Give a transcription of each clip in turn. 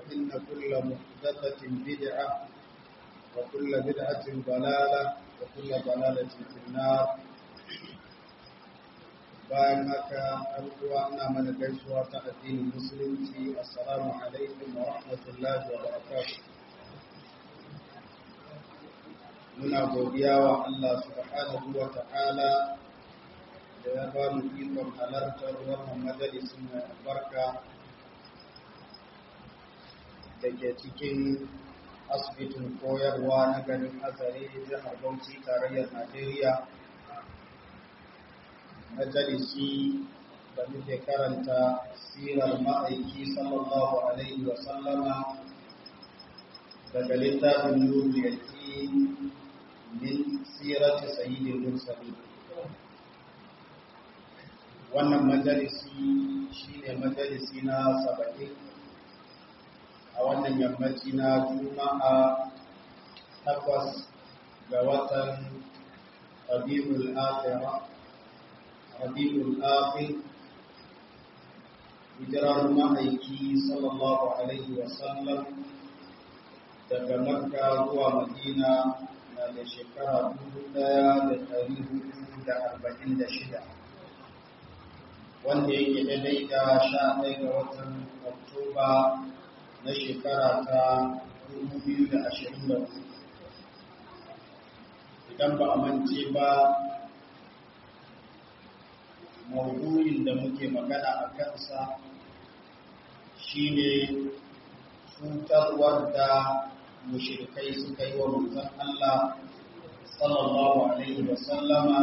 فإن كل محدثة بدعة وكل بدعة ضلالة وكل ضلالة في النار bayan haka uwa ina mana gaisuwa ta addinin musulunci assalamu alaikum wa rahmatullahi wa barakatuh muna godiya wa Allah subhanahu wa ta'ala da ya ba mu ikon halartar wannan majalisin mai albarka da ke cikin asibitin koyarwa na garin azare jihar bauchi tarayyar najeriya majalisi da muke karanta sirar ma'aiki sallallahu alaihi wa sallama daga littafin nuru yaki min sirati sayyidil mursalin wannan majalisi shine majalisi na saba'in a wannan yammaci na juma'a takwas ga watan rabiul akhirah rabiul akhir hijirar ma'aiki sallallahu alaihi wasallam daga makka zuwa madina na da shekara dubu ɗaya da ɗari hudu da arba'in da shida wanda yake daidai da sha ɗaya ga watan oktoba na shekara ta dubu biyu da ashirin da hudu idan ba a mance ba maudu'in da muke magana a kansa shine cutarwar da mushrikai suka yi wa manzon Allah sallallahu alaihi wa sallama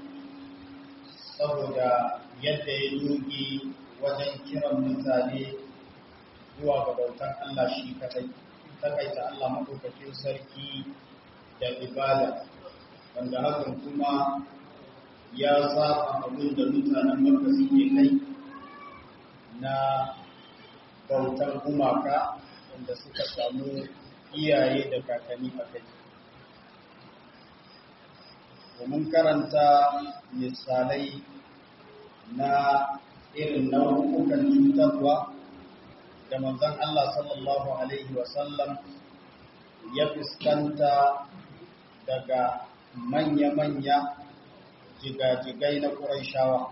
saboda yadda ya doge wajen kiran mutane zuwa ga bautar Allah shi kadai takaita Allah madaukakin sarki da ibada wanda hakan kuma ya saba abin da mutanen Makka suke kai na bautar gumaka wanda suka samu iyaye da kakanni a kai. Domin karanta misalai na irin nau'ukan cutarwa da manzon Allah sallallahu Alaihi wasallam ya fuskanta daga manya-manya jigajigai na ƙuraishawa.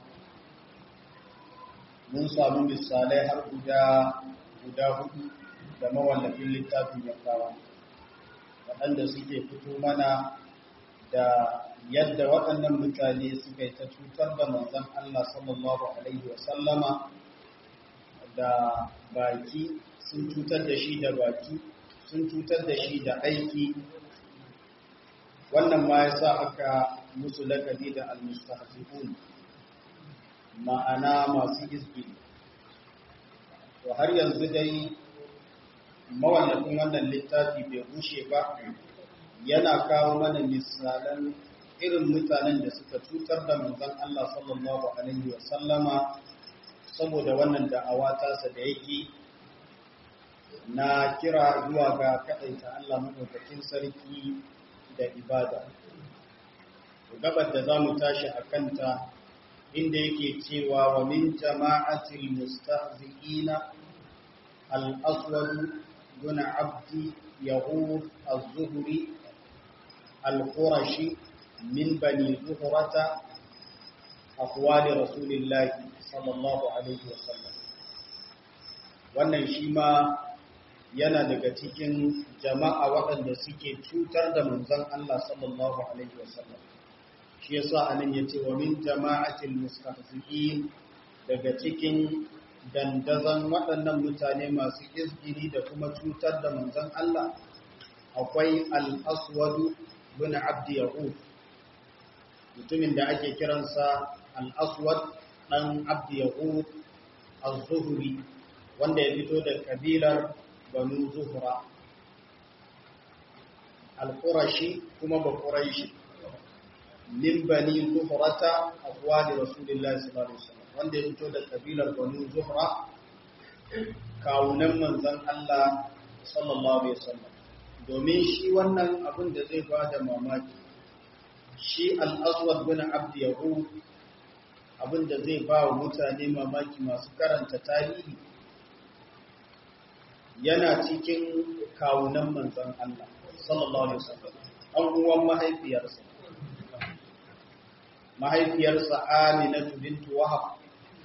Mun samu misalai har guda guda hudu da mawallafin littafin ya kawo waɗanda suke fito mana da yadda waɗannan mutane suka yi ta cutar da manzon Allah sallallahu alaihi wasallama da baki sun cutar da shi da baki sun cutar da shi da aiki wannan ma yasa aka musu lakabi da al-mustahzi'un ma'ana masu izgili to har yanzu dai mawallafin wannan littafi bai bushe ba yana kawo mana misalan irin mutanen da suka cutar da manzon Allah sallallahu alaihi wa sallama saboda wannan da'awa tasa da yake na kira zuwa ga kadaita Allah madaukakin sarki da ibada gabar da zamu tashi a kanta inda yake cewa wa min jama'atil mustahzi'ina al-aswad بن عبد يغوث الزهري القرشي من بني زهرة أقوال رسول الله صلى الله عليه وسلم wannan shi ma yana daga cikin jama'a waɗanda suke cutar da manzon Allah sallallahu alaihi wasallam shi yasa anan yace wa min jama'atil mustahzi'in daga cikin dandazon waɗannan mutane masu izgiri da kuma cutar da manzon Allah akwai al-aswadu bin abdi yahud mutumin da ake kiransa al-aswad dan abdi yahud az-zuhri wanda ya fito da kabilar banu zuhra al-qurashi kuma ba quraishi min bani zuhrata aqwali rasulillahi sallallahu alaihi wasallam wanda ya fito da kabilar banu zuhra kawunan manzon Allah sallallahu alaihi wasallam domin shi wannan abin da zai ba da mamaki shi al-aswad bin abd yahud abin da zai ba wa mutane mamaki masu karanta tarihi yana cikin kawunan manzon Allah sallallahu alaihi wasallam an uwan mahaifiyarsa mahaifiyarsa Aminatu bintu Wahab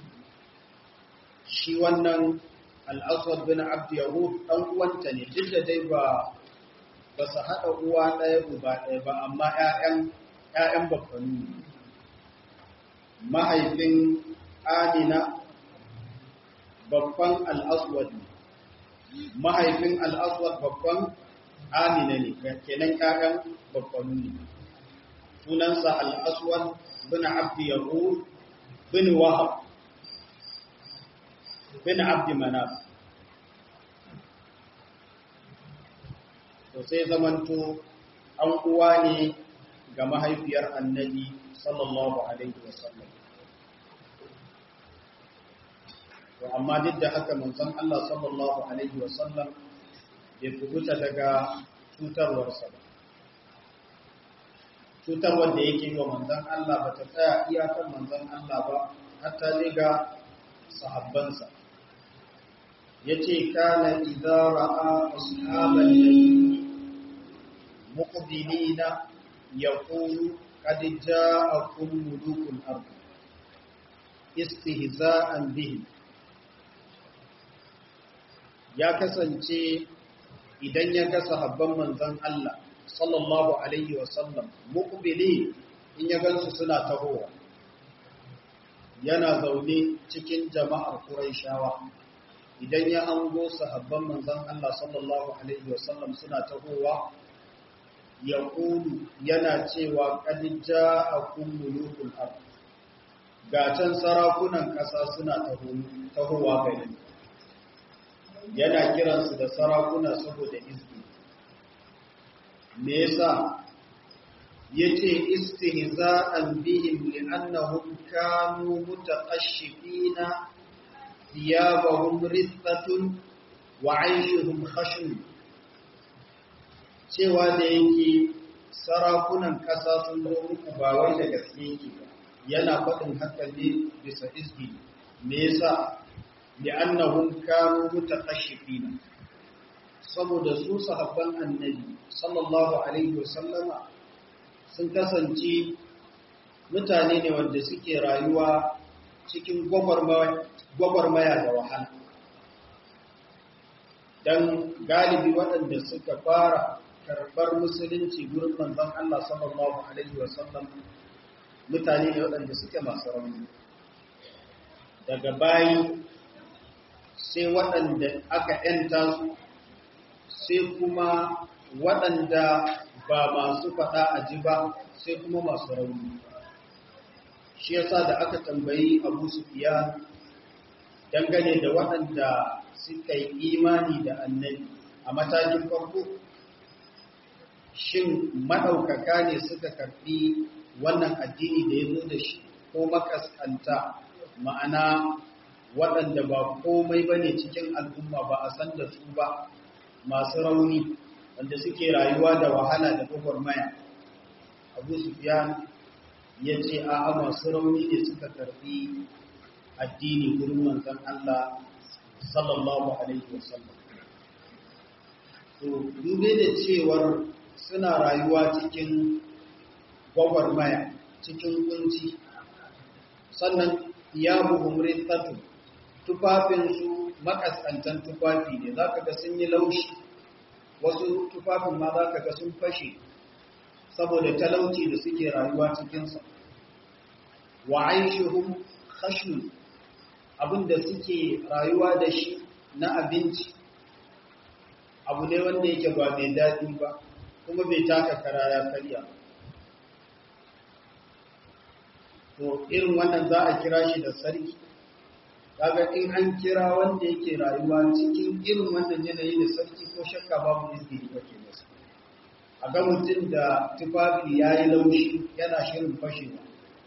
shi wannan al-Aswad bin Abd Yahud dan uwanta ne duk da dai ba ba su haɗa uwa ɗaya uba ɗaya ba amma ƴaƴan ƴaƴan babbanu mahaifin Amina babban al-Aswad mahaifin al-Aswad babban Amina ne kenan ƴaƴan babbanu ne sunansa al-Aswad bin Abd Yahud bin Wahab bin Abd Manaf to sai zamanto an uwa ne ga mahaifiyar annabi sallallahu alaihi wasallam to amma duk da haka manzon Allah sallallahu alaihi wasallam bai kubuta daga cutarwarsa ba cutarwar da yake wa manzon Allah ba ta tsaya iyakar manzon Allah ba hatta ne ga sahabbansa yace kana idza ra'a ashaban nabi muqbilina yaqulu qad ja'akum mulukul ard istihza'an bihi ya kasance idan ya ga sahabban manzon Allah sallallahu alaihi wasallam muqbili in ya gansu suna tahowa yana zaune cikin jama'ar Qurayshawa idan ya hango sahabban manzon Allah sallallahu alaihi wasallam suna tahowa ya kulu yana cewa qad ja'akum mulukul ard ga can sarakunan ƙasa suna tahowa gari yana kiransu da sarakuna saboda izini me yasa yace istihza'an bihim li'annahum kanu mutaqashshifina thiyabahum rithatun wa 'ayshuhum khashun cewa da yake sarakunan kasa sun zo muku ba wai da gaske yake ba yana faɗin haka ne bisa izgi me yasa li'annahum kanu mutaqashshifina saboda su sahabban annabi sallallahu alaihi wasallama sun kasance mutane ne wanda suke rayuwa cikin gwagwarmaya da wahala don galibi waɗanda suka fara karɓar musulunci gurin manzon Allah sallallahu alaihi wasallam mutane ne waɗanda suke masu rauni daga bayi sai waɗanda aka ‘yanta su sai kuma waɗanda ba masu faɗa a ji ba sai kuma masu rauni shi yasa da aka tambayi abu sufiya dangane da waɗanda suka yi imani da annabi a matakin farko shin maɗaukaka ne suka karɓi wannan addini da ya zo da shi ko makaskanta ma'ana waɗanda ba komai ba ne cikin al'umma ba a san da su ba masu rauni wanda suke rayuwa da wahala da gwagwarmaya abu sufiyan ya ce a masu rauni ne suka karbi addini gurin manzan Allah sallallahu alaihi wasallam to dube da cewar suna rayuwa cikin gwagwarmaya cikin kunci sannan ya buhumrin tatu tufafinsu makaskantan tufafi ne za ka ga sun yi laushi wasu tufafin ma za ka ga sun fashe saboda talauci da suke rayuwa cikinsa wa aishuhum khashun abinda suke rayuwa da shi na abinci abu ne wanda yake ba mai daɗi ba kuma bai taka kara ya karya to irin wannan za a kira shi da sarki kaga in an kira wanda yake rayuwa cikin irin wannan yanayi da sarki ko shakka babu izini kake masa a ga mutum da tufafi ya yi laushi yana shirin fashewa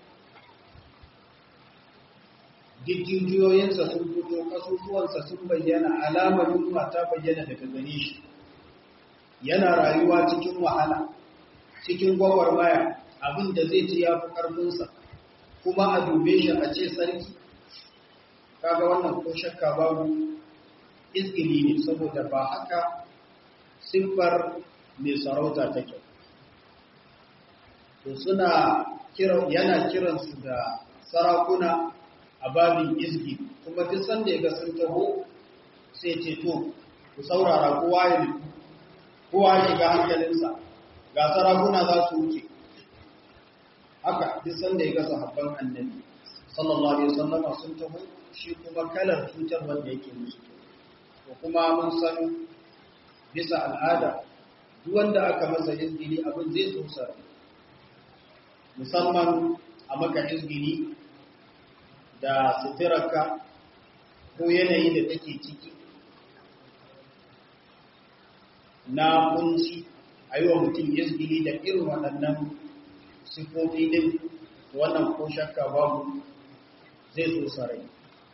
jijiyoyinsa sun fito kasusuwansa sun bayyana alamar yunwa ta bayyana daga gare shi yana rayuwa cikin wahala cikin gwagwarmaya abin da zai ci ya fi ƙarfinsa kuma a dube shi a ce sarki kaga wannan ko shakka babu izgili ne saboda ba haka siffar mai sarauta take to suna kira yana kiransu da sarakuna a babin izgi kuma duk sanda ya ga sun taho sai ce to ku saurara kowa ya nufi kowa ya shiga hankalinsa ga sarakuna za su wuce haka duk sanda ya ga sahabban annabi sallallahu alaihi wasallama sun taho shi kuma kalar cutar wanda yake musu to kuma mun san bisa al'ada duk wanda aka masa izgili abin zai so musamman a maka izgili da suturarka ko yanayi da take ciki na kunci a yi wa mutum izgili da irin waɗannan sifofi ɗin wannan ko shakka babu zai so sarai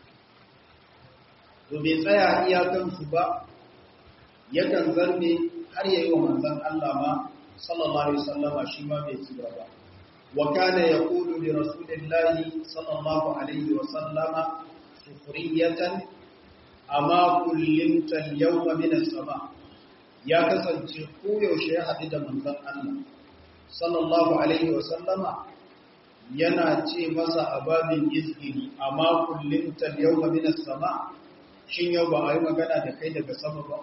to bai tsaya iyakansu ba yakan zarme har yayi wa manzon Allah ma sallallahu alaihi wasallama shi ma bai tsira ba wa kana yaqulu li rasulillahi sallallahu alaihi wasallama sufriyatan amma kullimta al-yawma min as-sama ya kasance ko yaushe ya haɗu da manzon Allah sallallahu alaihi wasallama yana ce masa ababin izgiri amma kullimta al-yawma min as-sama shin yau ba a yi magana da kai daga sama ba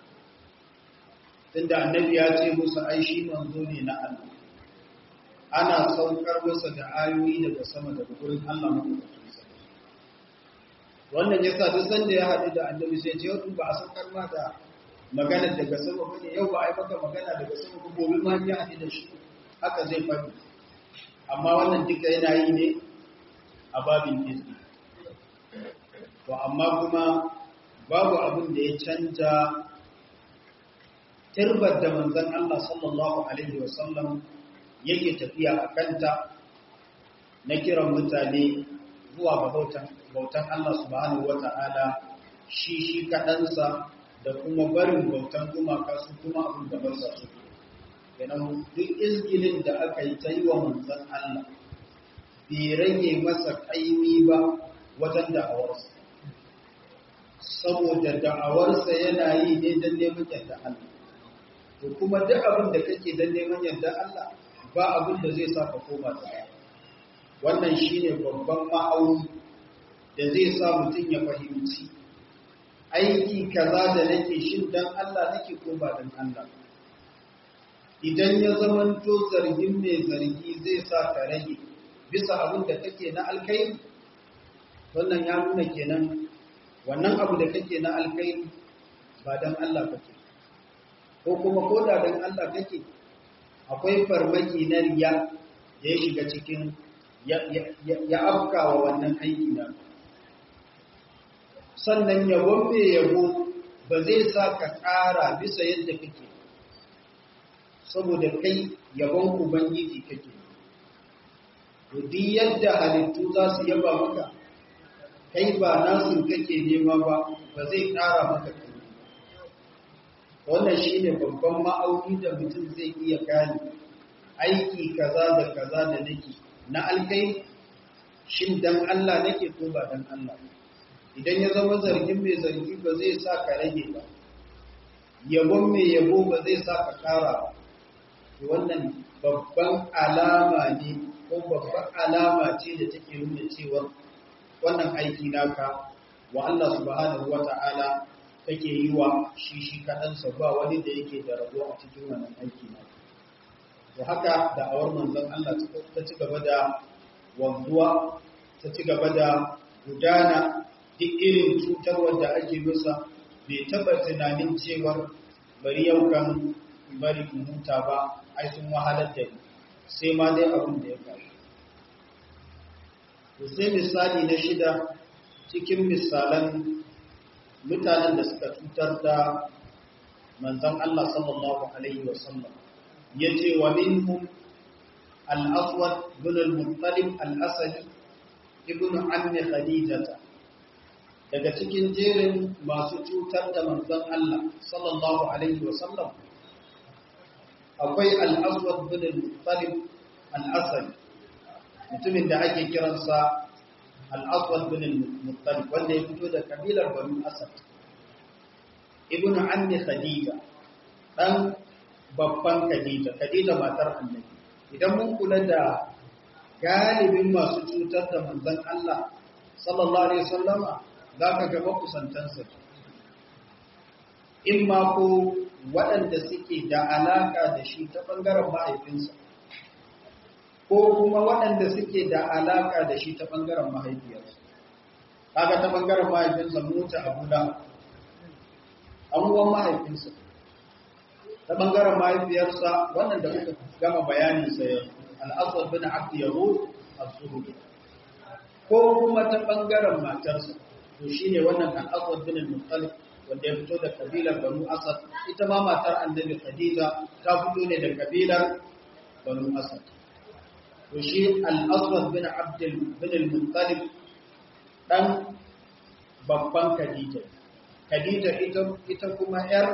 tunda annabi ya ce musu ai shi manzo ne na Allah ana saukar masa da ayoyi daga sama daga gurin Allah madaukakin sarki wannan yasa duk sanda ya haɗu da annabi sai ce yau ba a saukar ma da magana daga sama bane yau ba a yi maka magana daga sama ba gobe ma ya haɗu da shi haka zai faɗi amma wannan duka yana yi ne a babin izini to amma kuma babu abin da ya canja turbar da manzon Allah sallallahu alaihi wasallam yake tafiya a kanta na kiran mutane zuwa ga bautan bautan Allah subhanahu wata'ala shi shi kaɗansa da kuma barin bautan gumaka su kuma abin da ba sa su kenan duk izgilin da aka yi ta yi wa manzon Allah bai rage masa kaimi ba wajen da'awarsa saboda da'awarsa yana yi ne don neman yadda Allah to kuma duk abin da kake don neman yadda Allah ba abin da zai sa ka koma ta wannan shine babban ma'auni da zai sa mutum ya fahimci aiki kaza da nake shin dan Allah nake ko ba dan Allah idan ya zamanto zargin mai zargi zai sa ka rage bisa abin da kake na alkhairi wannan ya nuna kenan wannan abu da kake na alkhairi ba dan Allah kake ko kuma ko da dan Allah kake akwai farmaki na riya da ya shiga cikin ya afkawa wannan aiki na sannan yabon mai yabo ba zai sa ka ƙara bisa yadda kake saboda kai yabon ubangiji kake duk yadda halittu za su yaba maka kai ba nasu kake nema ba ba zai ƙara maka kai wannan shi ne babban ma'auni da mutum zai iya gane aiki kaza da kaza da nake na alkai shin dan Allah nake ko ba dan Allah idan ya zama zargin mai zargi ba zai sa ka rage ba yabon mai yabo ba zai sa ka kara ba wannan babban alama ne ko babban alama ce da take nuna cewa wannan aiki naka wa Allah subhanahu wata'ala take yi wa shi shi kaɗansa ba wani da yake da rabo a cikin wannan aiki na to haka da awar manzon Allah ta ci gaba da wanzuwa ta ci gaba da gudana duk irin cutarwar da ake masa bai taɓa tunanin cewar bari yau kan bari in huta ba ai sun wahalar da ni sai ma dai abin da ya faru to sai misali na shida cikin misalan mutanen da suka cutar da manzon Allah sallallahu alaihi wasallam yace wa minhum al-aswad bin al-muttalib al-asadi ibn ammi khadijah daga cikin jerin masu cutar da manzon Allah sallallahu alaihi wasallam akwai al-aswad bin al-muttalib al-asadi mutumin da ake kiransa al-aswad bin al-muttalib wanda ya fito da kabilar banu asad ibnu ammi khadija dan babban khadija khadija matar annabi idan mun kula da galibin masu cutar da manzon Allah sallallahu alaihi wasallama zaka ga makusantansa in ma ko waɗanda suke da alaka da shi ta bangaren mahaifinsa ko kuma waɗanda suke da alaka da shi ta bangaren mahaifiyarsa kaga ta bangaren mahaifinsa mota abu da abubuwan mahaifinsa ta bangaren mahaifiyarsa wannan da muka gama bayaninsa ya al'asar bin abdi yaro a surutu ko kuma ta bangaren matarsa to shi ne wannan al'asar bin al-muttalib wanda ya fito da kabilar banu asad ita ma matar annabi khadija ta fito ne da kabilar banu asad to shi al'asar bin abdi bin al-muttalib dan babban khadija khadija ita ita kuma yar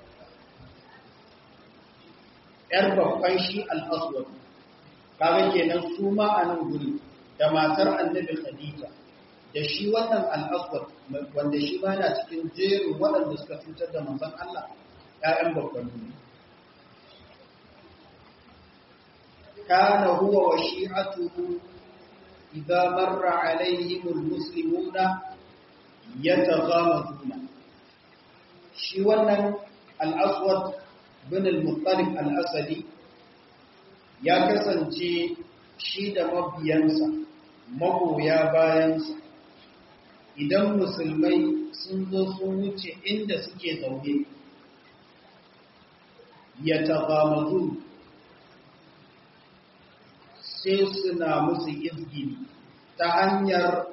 ‘yar babban shi al'aswad, kaga kenan su ma a nan guri da matar annabi Khadija, da shi wannan al'aswad wanda shi ma na cikin jerin waɗanda suka cutar da manzan Allah ‘ya'yan babban ne. Kana huwa wa shi'atuhu idza marra alaihimul muslimuna yataghamazuna shi wannan al-aswad bin al-muttalib al-asadi ya kasance shi da mabiyansa magoya bayansa idan musulmai sun zo sun wuce inda suke zaune ya tagamazu sai suna musu izgini ta hanyar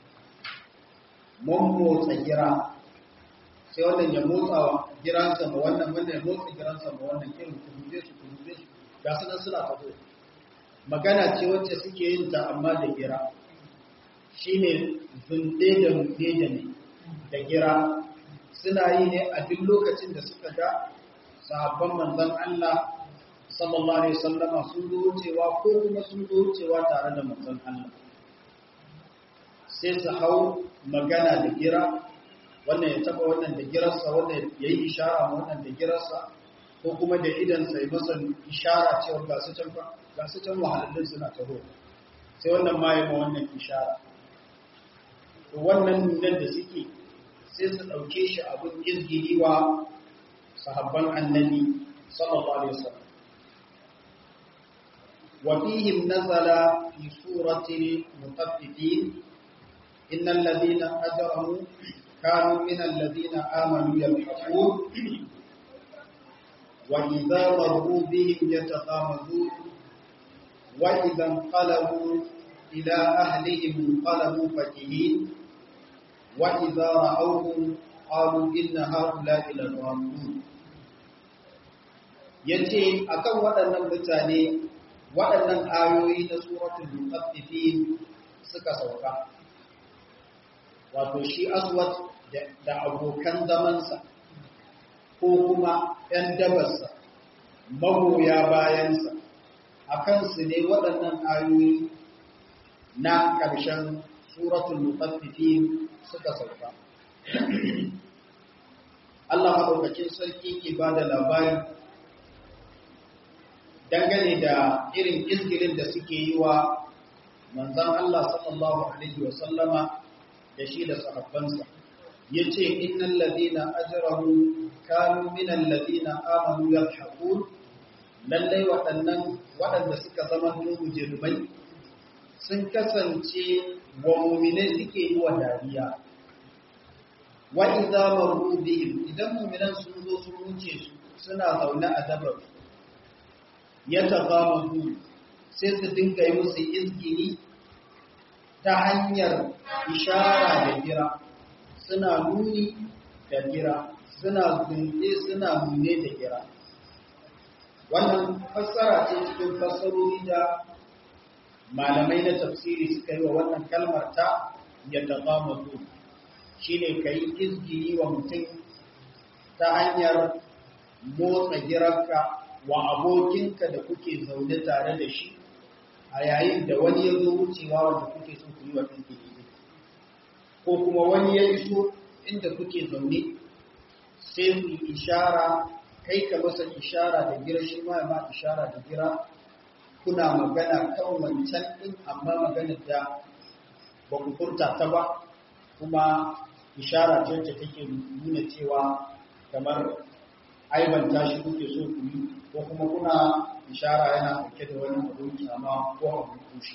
mammotsa gira sai wannan ya motsa giransa ma wannan wannan ya motsa giransa ma wannan irin kuruje su kuruje su ga su nan suna faɗo magana ce wacce suke yin ta amma da gira shine zunde da mude da ne da gira suna yi ne a duk lokacin da suka ga sahabban manzon Allah sallallahu alaihi wasallama sun zo wucewa ko kuma sun zo wucewa tare da manzon Allah sai su hau magana da gira wannan ya taba wannan da girarsa wannan ya yi ishara ma wannan da girarsa ko kuma da idansa ya masa ishara cewa ga su can ga su can wahalallun suna taho sai wannan ma ya ma wannan ishara to wannan nunan da suke sai su ɗauke shi abin izgiri wa sahabban annabi sallallahu alaihi wasallam wa fihim nazala fi surati mutaffifin innal ladina ajramu كانوا من الذين آمنوا يضحكون وإذا مروا بهم يتغامزون وإذا انقلبوا إلى أهلهم انقلبوا فكهين وإذا رأوهم قالوا إن هؤلاء لضالون yace akan waɗannan mutane waɗannan ayoyi na suratul mutaffifin suka sauka wato shi aswad da abokan zamansa ko kuma ‘yan dabarsa magoya bayansa a kansu ne waɗannan ayoyi na ƙarshen suratul mutaffifin suka sauka. Allah maɗaukakin sarki ke ba da labari dangane da irin izgirin da suke yi wa manzan Allah sallallahu Alaihi wasallama da shi da sahabbansa ya ce innan ladina ajrahu kanu minan ladina amanu yadhakun lallai waɗannan waɗanda suka zama mujrimai sun kasance wa mu'minai suke yi wa dariya wa idza maru bihim idan mu'minan sun zo sun wuce su suna zaune a dabar yatazamazu sai su dinga yi musu izgini ta hanyar ishara da gira suna nuni da gira suna zunde suna nune da gira wannan fassara ce cikin fassarori da malamai na tafsiri suka yi wa wannan kalmar ta ya taɓa shi ne ka yi izgini wa mutum ta hanyar motsa girarka wa abokinka da kuke zaune tare da shi a yayin da wani ya zo wucewa wanda kuke so ku yi wa izgini ko kuma wani ya iso inda kuke zaune sai ku ishara kai ka masa ishara da gira shi ma ma ishara da gira kuna magana kan wancan din amma magana da ba ku furta ta ba kuma ishara ce wacce take nuna cewa kamar aibanta shi kuke so ku yi ko kuma kuna ishara yana ɗauke da wani abin kyama ko abin kushe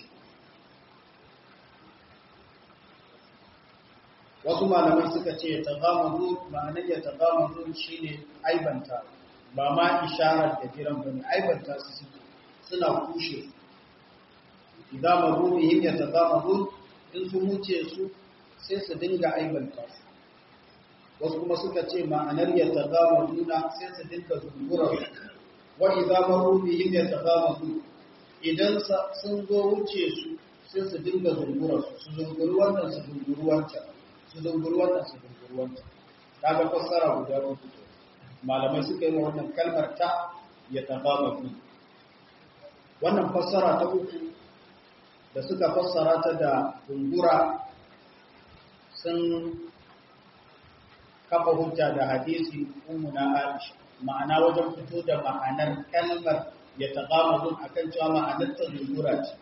wasu malamai suka ce ta zama ma'anar ya ta zama shi ne aibanta ba ma isharar da jiran bane aibanta su suke suna kushe idan mazu bihim ya ta zama in sun wuce su sai su dinga aibanta su wasu kuma suka ce ma'anar ya ta zama nuna sai su dinga zungura wa idan mazu bihim ya ta zama idan sun zo wuce su sai su dinga zungura su su zunguri wannan su zunguri wancan su zunguri wannan su zunguri wancan kaga fassara guda uku malamai suka yi wannan kalmar ta ya tababa fi wannan fassara ta uku da suka fassara ta da zungura sun kafa hujja da hadisi ummuna Aisha ma'ana wajen fito da ma'anar kalmar ya taqamudun akan cewa ma'anar ta zungura ce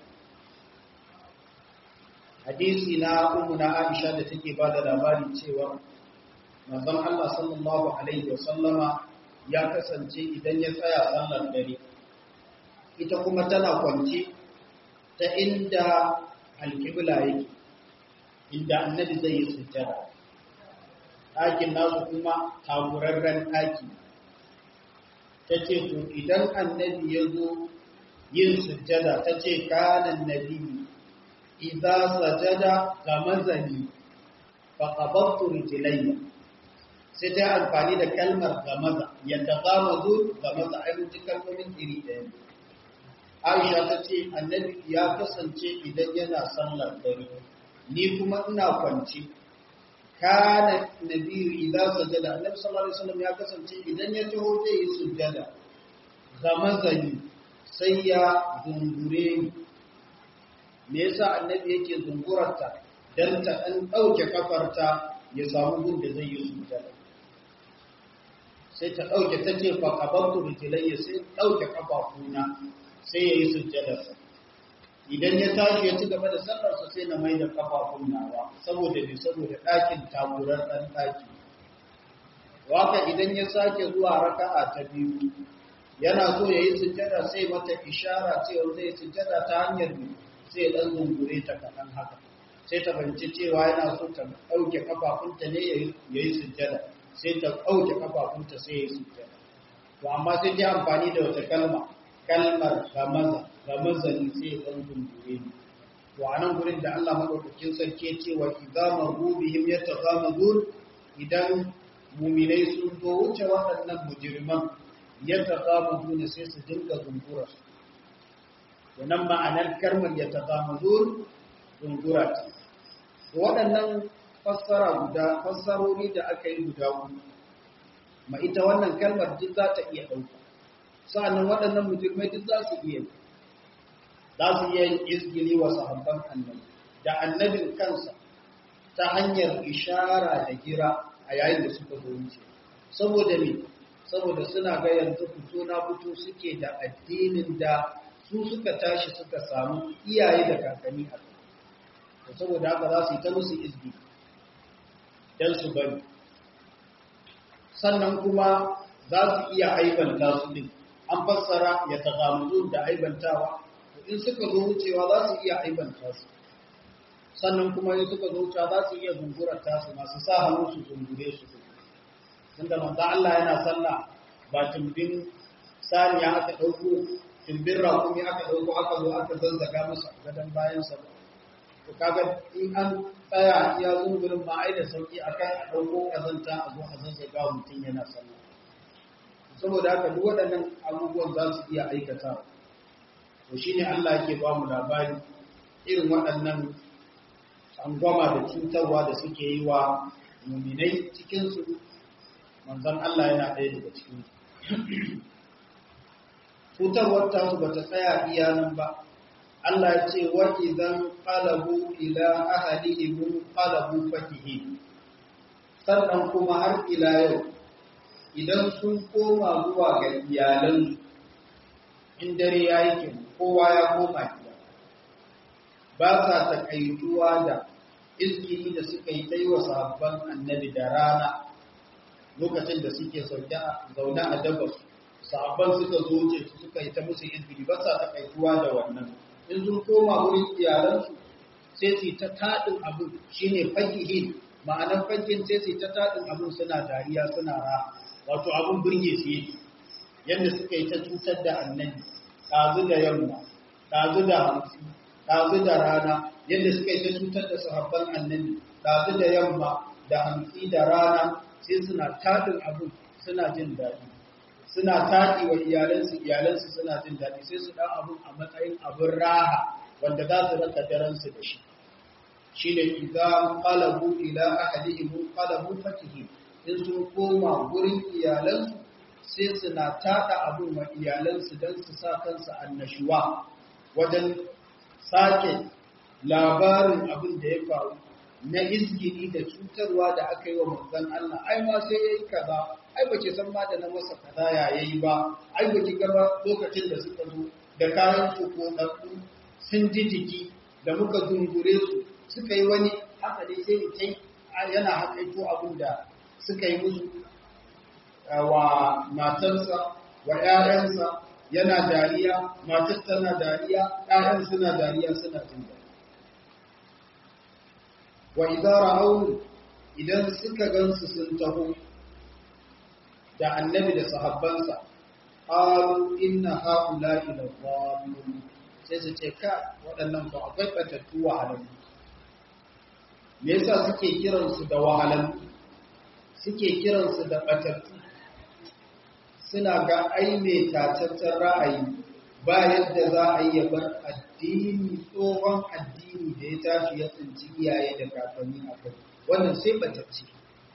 hadisi na ummuna Aisha da take ba da labari cewa manzon Allah sallallahu alaihi wa sallama ya kasance idan ya tsaya sallar dare ita kuma tana kwance ta inda alƙibla yake inda annabi zai yi sujjada ɗakin nasu kuma takurarren ɗaki ta ce to idan annabi ya zo yin sujjada ta ce kanan nabi idza sajada gamazani fa qabattu rijlayya sai ta amfani da kalmar gamaza yadda gamazu gamaza ai mun ji kalmomin iri ɗaya Aisha ta ce annabi ya kasance idan yana sallar dare ni kuma ina kwance kana nabi idza sajada annabi sallallahu alaihi wasallam ya kasance idan ya taho zai yi sujjada gamazani sai ya zungure ni me yasa annabi yake zungurarta dan ta dan dauke kafarta ya samu gun da zai yi sujjada sai ta dauke tace fa qabantu rijlayya sai dauke kafafuna sai yayi sujjada idan ya tashi ya ci gaba da sallarsa sai na mai da kafafun nawa saboda bi saboda ɗakin taburar ɗan ɗaki waka idan ya sake zuwa raka'a ta biyu yana so ya yi sujjada sai mata ishara cewa zai sujjada ta hanyar sai ɗan zungure ta kaɗan haka sai ta fahimci cewa yana so ta ɗauke kafafunta ne ya yi sujjada sai ta ɗauke kafafunta sai ya yi sujjada to amma sai ji amfani da wata kalma kalmar gamaza gamaza ne sai ya ɗan zungure ne to a nan gurin da Allah maɗaukakin sarki ya ce wa idza marru bihim yataghamazun idan muminai sun zo wuce waɗannan mujirman yadda ƙamu ne sai su dinga zungura su wannan ma'anar karmar ya taƙamu zungura ce waɗannan fassara guda fassarori da aka yi guda uku ma ita wannan kalmar duk za ta iya ɗauka sa'annan waɗannan mujirmai duk za su iya za su iya yin izgili wa sahabban annabi da annabin kansa ta hanyar ishara da gira a yayin da suka zo wuce saboda me saboda suna ga yanzu fito na fito suke da addinin da su suka tashi suka samu iyaye da kakanni a kai saboda haka za su yi ta musu izbi don su bari sannan kuma za su iya aibanta su din an fassara ya tagamuzu da aibantawa in suka zo wucewa za su iya aibanta su sannan kuma in suka zo wucewa za su iya zungurar tasu masu sa hannu su zungure su tunda manzo Allah yana sallah ba tumbin saniya aka dauko tumbin rakumi aka dauko aka zo aka zazzaga masa gadan bayan sa to kaga in an tsaya iya zungurin ma ai da sauki akan a dauko kazanta a zo a zazzaga mutum yana sallah saboda haka duk waɗannan abubuwan za su iya aikata to shine Allah yake ba mu labari irin waɗannan tsangwama da cutarwa da suke yi wa muminai cikinsu manzan Allah yana ɗaya daga cikin cutarwar tasu ba ta tsaya iya nan ba Allah ya ce wa idan qalabu ila ahlihim qalabu fakihi sannan kuma har ila yau idan sun koma zuwa ga iyalansu in dare ya yi kowa ya koma gida ba sa takaituwa da izgiri da suka yi ta yi wa sahabban annabi da rana lokacin da suke zaune a dabas sahabban suka zo ce su suka yi ta musu izgiri ba sa takaituwa da wannan in sun koma wurin iyalansu sai su ta taɗin abin shine fakihin ma'anar fakin sai su ta taɗin abin suna dariya suna ra wato abin birge su yake yadda suka yi ta cutar da annabi ɗazu da yamma ɗazu da hamsi ɗazu da rana yadda suka yi ta cutar da sahabban annabi ɗazu da yamma da hamsi da rana sai suna taɗin abin suna jin daɗi suna taɗi wa iyalansu iyalansu suna jin daɗi sai su ɗan abin a matsayin abin raha wanda za su raka daransu da shi shi ne idan qalabu ila ahadihim qalabu fatihi in sun koma gurin iyalansu sai suna tada abun wa iyalansu don su sa kansu annashuwa wajen sake labarin abin da ya faru na izgini da cutarwa da aka yi wa manzon Allah ai ma sai yayi kaza ai bace san ma da na masa kaza ya yayi ba ai bace gaba lokacin da suka zo da kayan su ko sun ji jiki da muka zungure su suka yi wani haka dai sai kai yana haƙaito abin da suka yi musu wa matarsa wa ‘ya'yansa yana dariya matar tana dariya ‘ya'yan suna dariya suna jin dariya wa idara aunu idan suka gansu sun taho da annabi da sahabbansa qalu inna haula'i la dhalun sai su ce ka waɗannan ba akwai batattu wahalallu me yasa suke kiransu da wahalallu suke kiransu da batattu suna ga ai mai tataccen ra'ayi ba yadda za a yi bar addini tsohon addini da ya tashi ya tsinci iyaye da kakanni a kai wannan sai batacce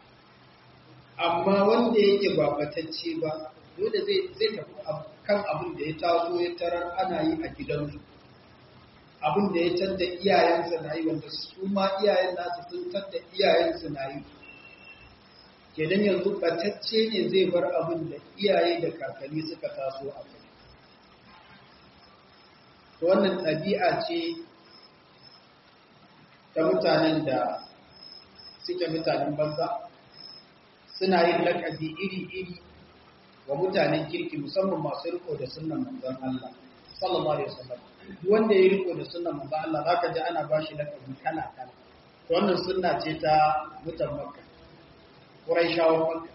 amma wanda yake ba batacce ba dole zai zai tafi kan abin da ya taso ya tarar ana yi a gidansu abin da ya tadda iyayensa na yi wanda su ma iyayen nasu sun tadda iyayensu na yi kenan yanzu batacce ne zai bar abin da iyaye da kakanni suka taso a kai wannan ɗabi'a ce ta mutanen da suke mutanen banza suna yin lakabi iri-iri wa mutanen kirki musamman masu riko da sunan manzon Allah sallallahu alaihi wasallam duk wanda ya riko da sunan manzon Allah zaka ji ana bashi lakabi kala kala wannan sunna ce ta mutan Makka Quraishawan Makka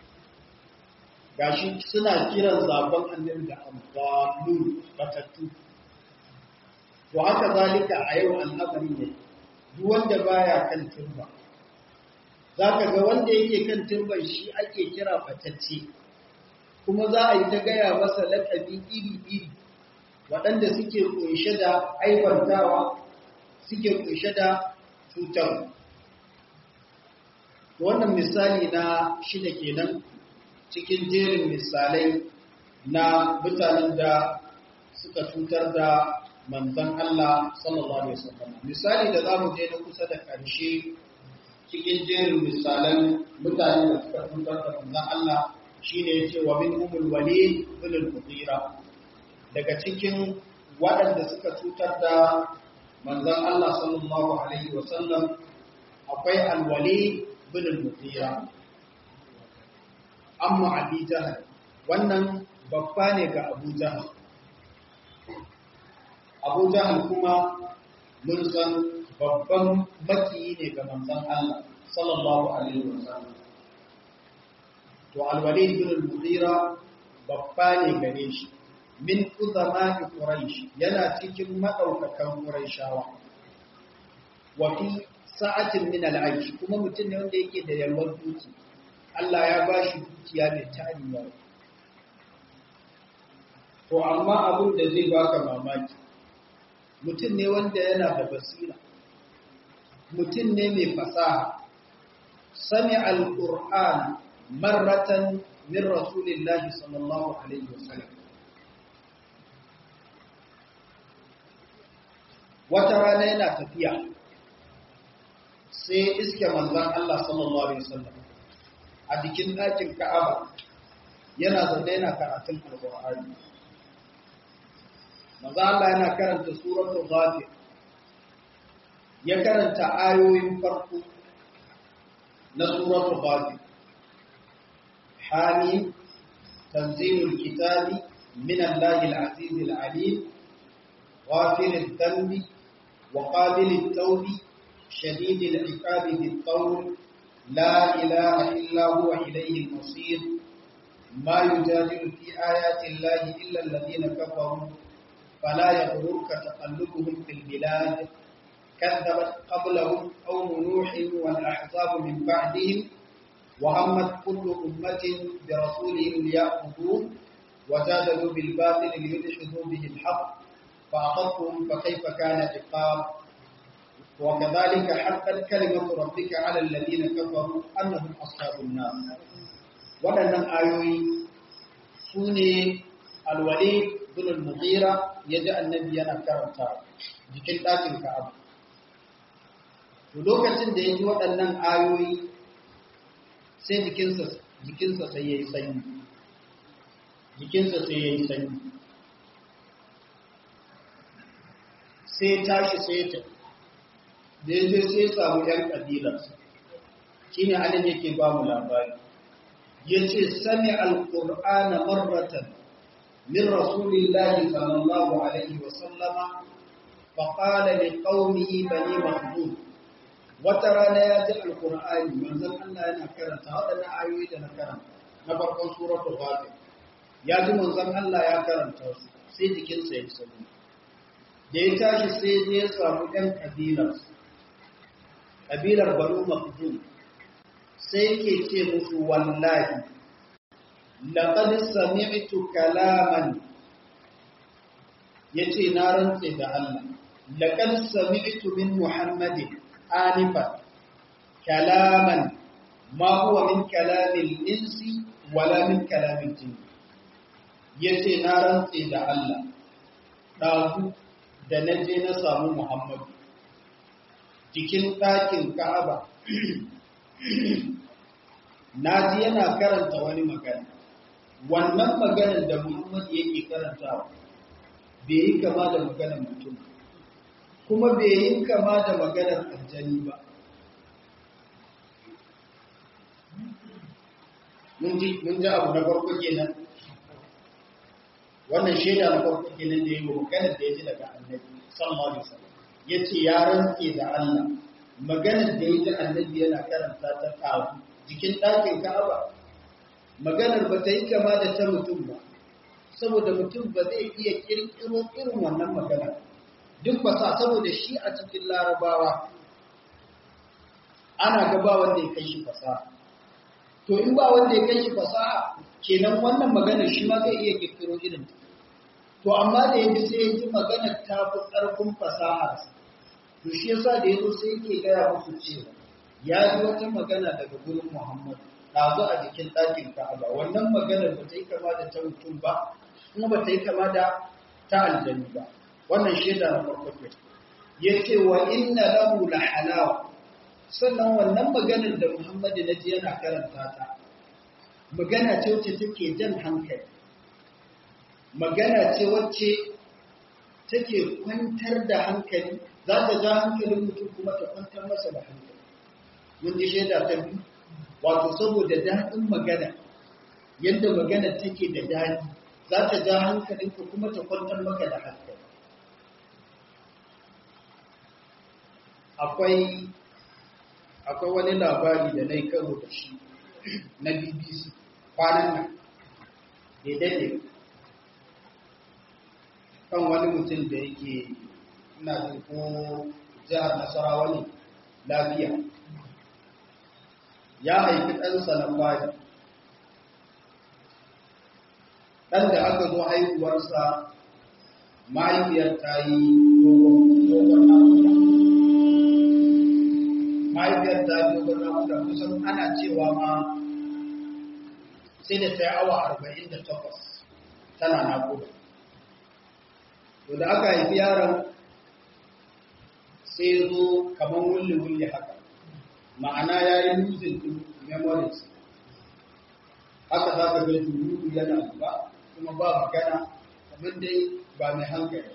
gashi suna kiran zaben annabi da ambalun batattu to haka zalika a yau al'amari ne duk wanda baya kan turba zaka ga wanda yake kan turban shi ake kira fatacce kuma za a yi ta gaya masa laƙabi iri-iri waɗanda suke ƙunshe da aibantawa suke ƙunshe da cutar. Wannan misali na shida kenan cikin jerin misalai na mutanen da suka cutar da manzan Allah sallallahu Alaihi wasallam. Misali da za mu je na kusa da ƙarshe cikin jerin misalan mutanen da suka cutar da manzan Allah shi ne ya ce wa min umul wali bin al daga cikin waɗanda suka cutar da manzon Allah sallallahu alaihi wa sallam akwai al-wali bin al-mughira amma abi jahal wannan babba ne ga abu jahal abu jahal kuma mun san babban makiyi ne ga manzon Allah sallallahu alaihi wa sallam to alwalid bin al-mughira babba ne gare shi min uzama'i quraish yana cikin madaukakan quraishawa wa fi sa'atin min al-aish kuma mutum ne wanda yake da yalwar duki Allah ya ba shi dukiya mai tariya to amma abin da zai baka mamaki mutum ne wanda yana da basira mutum ne mai fasaha sami al-qur'ana مرة من رسول الله صلى الله عليه وسلم wata rana yana tafiya sai iske manzan Allah sallallahu Alaihi wasallam a jikin ɗakin Ka'aba yana zaune yana karatun alƙur'ani maza Allah yana karanta suratul ghafir ya karanta ayoyin farko na suratul ghafir hamim tanzilul kitabi min Allahil azizil alim ghafirid dhanbi wa qabilit tawbi shadidil iqabi bit qawl la ilaha illa huwa ilayhi al-masir ما يجادل في آيات الله إلا الذين كفروا فلا يغررك تقلبهم في البلاد كذبت قبلهم قوم نوح والأحزاب من بعدهم وهمت كل أمة برسولهم ليأخذوه وجادلوا بالباطل ليدحضوا به الحق فأخذتهم فكيف كان عقاب وكذلك حقت كلمة ربك على الذين كفروا أنهم أصحاب النار waɗannan ayoyi su ne alwale bin mughira ya ji annabi yana karanta jikin ɗakin ka'aba to lokacin da ya ji waɗannan ayoyi sai jikinsa jikinsa sai ya yi sanyi jikinsa sai ya yi sanyi sai tashi sai ta da ya je sai samu ‘yan ƙabilarsa shi ne halin yake ba mu labari ya ce sami alƙur'ana marratan min rasulillahi sallallahu alaihi wasallama faƙala da ƙaunihi bane mahmud wata rana ya ji alƙur'ani manzan Allah yana karanta waɗannan ayoyi da na karanta na farkon suratul ghafir ya ji manzan Allah ya karanta su sai jikinsa ya sanu da ya tashi sai ya samu ɗan ƙabilar ƙabilar banu mahmud sai yake ce musu wallahi laqad sami'tu kalaman yace na rantse da Allah laqad sami'tu min muhammadin anifa kalaman ma huwa min kalamil insi wala min kalamil jinn yace na rantse da Allah dazu da naje na samu muhammadu cikin ɗakin Ka'aba na ji yana karanta wani magana wannan maganar da Muhammad yake karantawa bai yi kama da maganar mutum kuma bai yi kama da maganar aljani ba mun ji abu na farko kenan wannan shaida na farko kenan da yi wa maganar da ya ji daga annabi sallallahu alaihi wasallam yace ya rantse da Allah maganar da ya ji annabi yana karanta ta kawo jikin ɗakin Ka'aba maganar ba ta yi kama da ta mutum ba saboda mutum ba zai iya kirkiro irin wannan magana duk ba sa saboda shi a cikin larabawa ana ga ba wanda ya kai shi fasaha to in ba wanda ya kai shi fasaha kenan wannan maganar shi ma zai iya kirkiro irin ta to amma da ya ji sai ya ji maganar ta fi ƙarfin fasaharsa to shi yasa da yazo sai yake gaya musu cewa ya ji wata magana daga gurin Muhammad ɗazu a jikin ɗakin Ka'aba wannan maganar ba ta yi kama da ta mutum ba kuma ba ta yi kama da ta aljani ba wannan shaida na farko ke yace wa inna lahu la halawa sannan wannan maganar da Muhammad na ji yana karanta ta magana ce wacce take jan hankali magana ce wacce take kwantar da hankali za ta ja hankalin mutum kuma ta kwantar masa da hankali mun ji shaida ta biyu wato saboda daɗin magana yadda magana take da daɗi za ta ja hankalinka kuma ta kwantar maka da hankali akwai akwai wani labari da na yi karo da shi na bbc kwanan nan da daidai kan wani mutum da yake ina jin ko jihar nasarawa ne lafiya ya haifi ɗansa na fari ɗan da aka zo haihuwarsa mahaifiyar ta yi dogon namuda mahaifiyar ta yi dogon namuda kusan ana cewa ma sai da ta yi awa arba'in da takwas tana nakuda to da aka haifi yaron sai zo kamar wulli-wulli haka ma'ana ya yi losing to memories haka za ka ga juru yana zuba kuma ba magana kamar dai ba mai hankali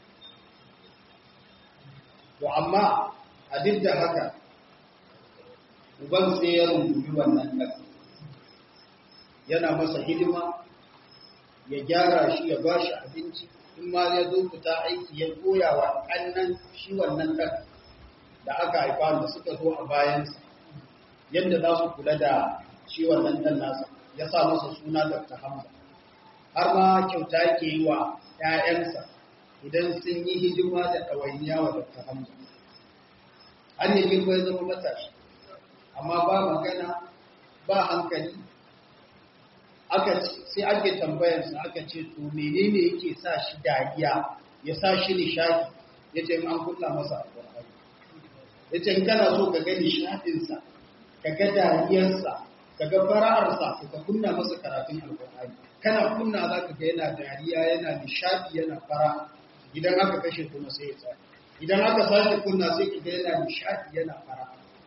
to amma a duk da haka uban sai ya rungumi wannan ɗan yana masa hidima ya gyara shi ya ba shi abinci in ma ya zo fita aiki ya koya wa ƙannan shi wannan ɗan da aka haifa da suka zo a bayansa yadda za su kula da shi wannan ɗan nasa ya sa masa suna Dr. Hamza har ma kyauta yake yi wa ‘ya'yansa idan sun yi hidima da ɗawainiya wa Dr. Hamza har yi girma ya zama matashi amma ba magana ba hankali aka sai ake tambayarsa aka ce to menene yake sa shi dariya ya sa shi nishadi ya ce an kulla masa alƙur'ani ya ce kana so ka ga nishadinsa ka ga dariyarsa ka ga fara'arsa ka kunna masa karatun alƙur'ani kana kunna za ka ga yana dariya yana nishadi yana fara idan aka kashe kuma sai ya tsaya idan aka sake kunna sai ka ga yana nishadi yana fara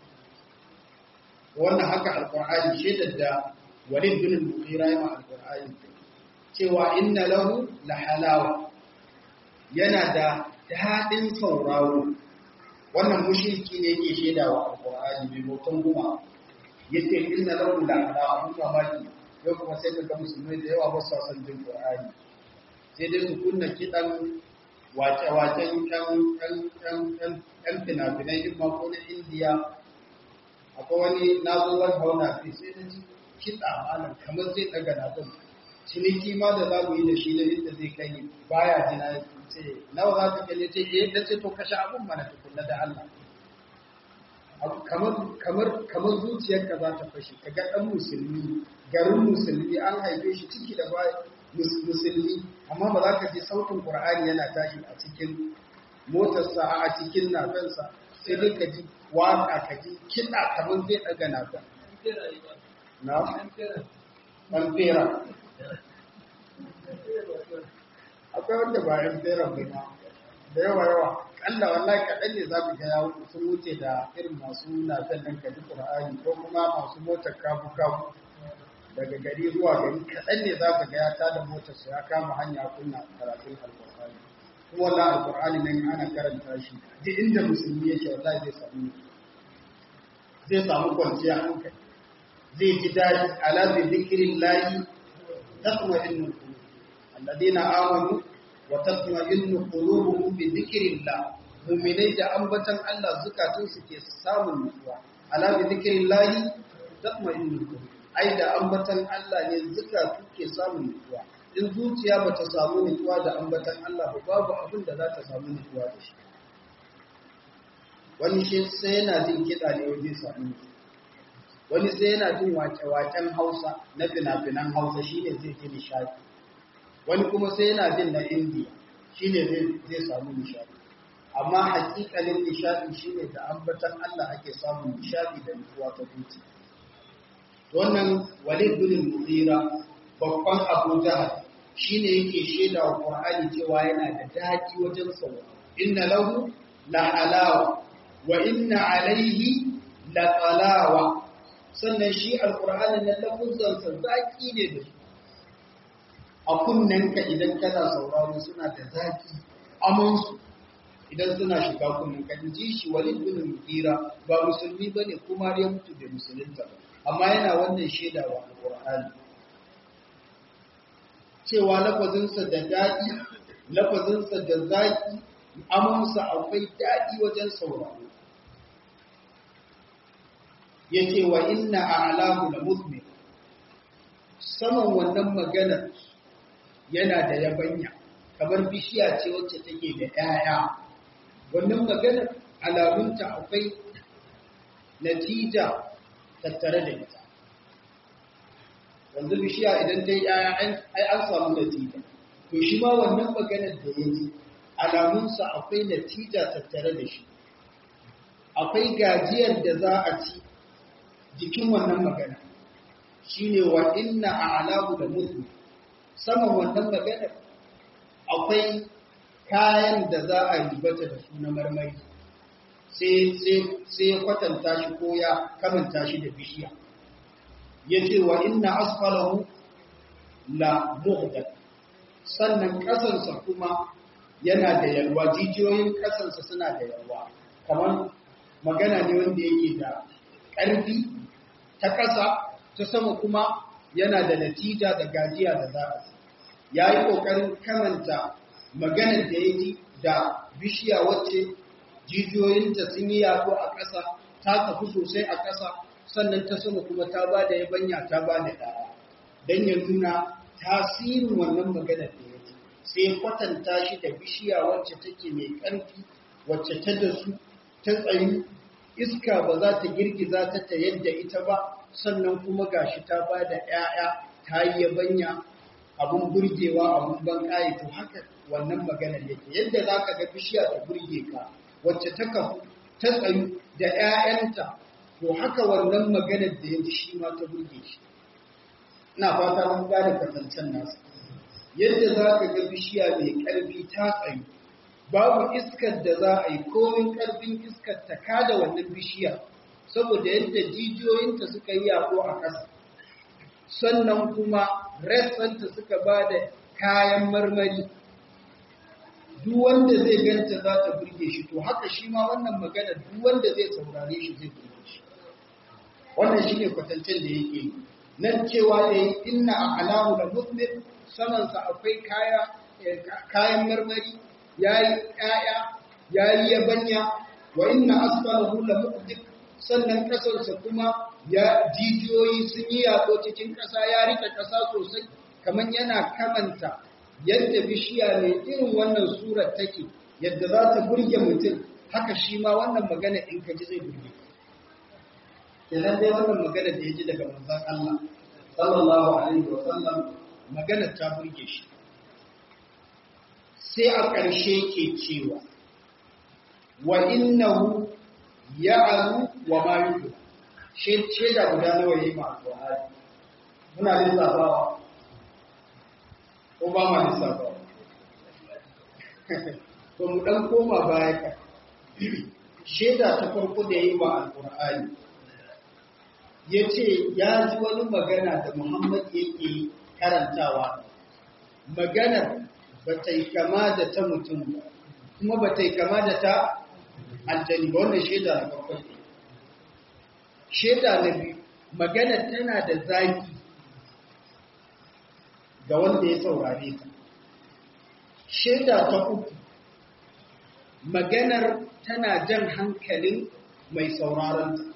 wannan haka alƙur'ani shaidar da walid bin al-mughira ya alqur'ani cewa inna lahu la halawa yana da dadin sauraro wannan mushriki ne yake shedawa alqur'ani mai motan guma yace inna lahu la halawa mun mamaki yau kuma sai kaga musulmai da yawa ba su san jin qur'ani sai dai su kunna kidan wace wacen kan kan kan kan kan fina-finai in ma ko na indiya akwai wani nazuwar hauna sai na ji kiɗa malam kamar zai ɗaga na ɗin ciniki ma da za mu yi da shi da inda zai kai baya jina ya ce nawa za ta kalle ce eh da ce to kashe abun mana tukunna da Allah kamar kamar kamar zuciyarka za ta fashe ka ga ɗan musulmi garin musulmi an haife shi ciki da baya musulmi amma ba za ka ji sautin qur'ani yana tashi a cikin motarsa a cikin nafansa sai dai ka ji waka ka ji kiɗa kamar zai ɗaga nafan na ɓantera akwai wanda ba yan tseren bai ma da yawa yawa ƙalla wallahi kaɗan ne za mu ga ya sun wuce da irin masu nafen nan kaji ƙur'ani ko kuma masu motar kabu kabu daga gari zuwa gari kaɗan ne za ka ga ya tada motar su ya kama hanya kunna karatun alƙur'ani kuma wallahi alƙur'ani nan ana karanta shi duk inda musulmi yake wallahi zai samu zai samu kwanciyar hankali zai ji daɗi ala bi zikirin layi tatma'innu qulub alladheena amanu wa tatma'innu qulubuhum bi zikrillah mu'minai da ambatan Allah zukatun su ke samun nutsuwa ala bi zikirin layi tatma'innu qulub ai da ambatan Allah ne zukatu ke samun nutsuwa in zuciya bata samu nutsuwa da ambatan Allah ba babu abin da za ta samu nutsuwa da shi wani shi sai yana jin kiɗa ne wajen samu nutsuwa wani sai yana jin wake-waken hausa na fina-finan hausa shi ne zai ji nishadi wani kuma sai yana jin na indiya shi ne zai samu nishadi amma hakikalin nishadi shi ne da ambatan allah ake samun nishadi da nutsuwa ta zuci wannan walid bin mughira babban abu jahal shi ne yake shaida wa qur'ani cewa yana da daɗi wajen sauraro inna lahu la halawa wa inna alaihi la talawa sannan shi alƙur'ani na lafuzansa zaƙi ne da su a kunnenka idan kana sauraro suna da zaƙi amansu idan suna shiga kunnenka in ji shi walid bin mugira ba musulmi ba ne kuma ya mutu da musulunta ba amma yana wannan shaida wa alƙur'ani cewa lafazinsa da daɗi lafazinsa da zaƙi amansa akwai daɗi wajen sauraro yake wa inna a'lahu la muzmir saman wannan maganar yana da yabanya kamar bishiya ce wacce take da 'ya'ya. wannan maganar alamunta akwai natija tattare da ita yanzu bishiya idan ta yi 'ya'ya ai an samu natija to shi ma wannan maganar da ya yi alamunsa akwai natija tattare da shi akwai gajiyar da za a ci jikin wannan magana shine wa inna a'lahu da mutu saman wannan magana akwai kayan da za a ribata da su na marmari sai sai sai kwatanta shi ko ya kamanta shi da bishiya yace wa inna asfalahu la muhdad sannan kasansa kuma yana da yalwa jijiyoyin kasansa suna da yalwa kamar magana ne wanda yake da ƙarfi ta ƙasa ta sama kuma yana da natija da gajiya da za a ya yi ƙoƙarin kamanta maganar da ya ji da bishiya wacce jijiyoyinta sun yi yaɗo a ƙasa ta tafi sosai a ƙasa sannan ta sama kuma ta ba da yabanya ta ba da ɗaya don ya nuna tasirin wannan maganar da ya ji sai kwatanta shi da bishiya wacce take mai ƙarfi wacce ta da su ta tsayi iska ba za ta girgiza ta ta yadda ita ba sannan kuma gashi ta ba da ‘ya'ya ta yi yabanya abun burgewa abun ban ƙaye to haka wannan maganar yake yadda za ka ga bishiya ta burge ka wacce ta kafu ta tsayu da ‘ya'yanta to haka wannan maganar da ya ji shi ma ta burge shi ina fata mun gane kwatancen nasu yadda za ka ga bishiya mai ƙarfi ta tsayu babu iskar da za a yi komin ƙarfin iskar ta kada wannan bishiya saboda yadda jijiyoyinta suka yi yaƙo a ƙasa sannan kuma rassanta suka ba da kayan marmari duk wanda zai ganta za ta burge shi to haka shi ma wannan magana duk wanda zai saurare shi zai burge shi wannan shi ne kwatancen da yake yi nan cewa da yi inna a alamu da muslim samansa akwai kayan marmari ya yi ‘ya'ya ya yi yabanya wa inna asfalahu la muqdik sannan kasarsa kuma ya jijiyoyi sun yi yaƙo cikin ƙasa ya rike ƙasa sosai kamar yana kamanta yadda bishiya mai irin wannan surar take yadda za ta burge mutum haka shi ma wannan magana in ka ji zai burge kenan dai wannan magana da ya ji daga manzon Allah sallallahu alaihi wa sallam magana ta burge shi sai a ƙarshe ke cewa wa innahu ya'alu wa ma yudu shaida guda nawa yayi ma alƙur'ani muna lissafawa ko ba ma lissafawa to mu dan koma baya ka shaida ta farko da yayi ma alƙur'ani yace ya ji wani magana da Muhammad yake karantawa maganar ba ta yi kama da ta mutum ba kuma ba ta yi kama da ta aljani ba wannan shaida na farko ne shaida na biyu magana tana da zaki ga wanda ya saurare ta shaida ta uku maganar tana jan hankalin mai sauraron ta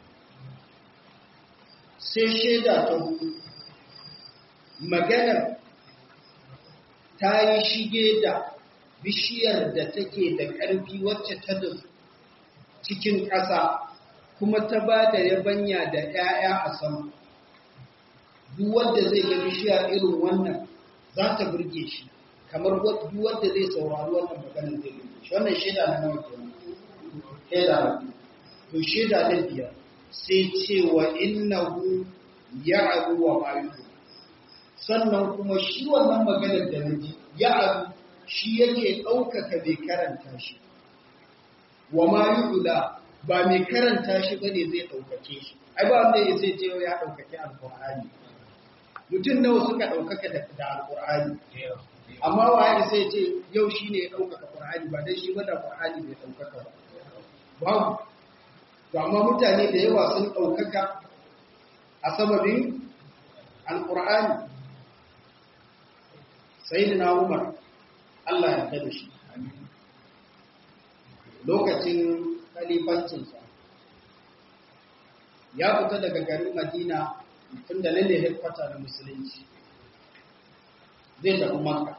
sai shaida ta hudu maganar ta yi shige da bishiyar da take da ƙarfi wacce ta da cikin ƙasa kuma ta ba da yabanya da ‘ya'ya a sama. Duk wanda zai ga bishiya irin wannan za ta burge shi, kamar duk wanda zai saurari wannan maganar zai burge shi. Wannan shaida na nawa kenan. Shaida na To shaida na biyar sai cewa innahu ya'alu wa ma'ayu. Sannan kuma shi wannan maganar da na ji ya'alu shi yake ɗaukaka mai karanta shi, wa ma yi ba mai karanta shi ba ne zai ɗaukake shi, ai ba wanda ya zai ce ya ɗaukake alƙur'ani. Mutum nawa suka ɗaukaka da alƙur'ani, amma waye sai ce yau shi ne ya ɗaukaka ƙur'ani ba dai shi ba da ƙur'ani bai ɗaukaka ba. Babu, to amma mutane da yawa sun ɗaukaka a sababin alƙur'ani. Sai na Umar Allah ya da shi lokacin kalifancinsa ya fita daga garin Madina tun da lalle headquarter na musulunci zai tafi Makka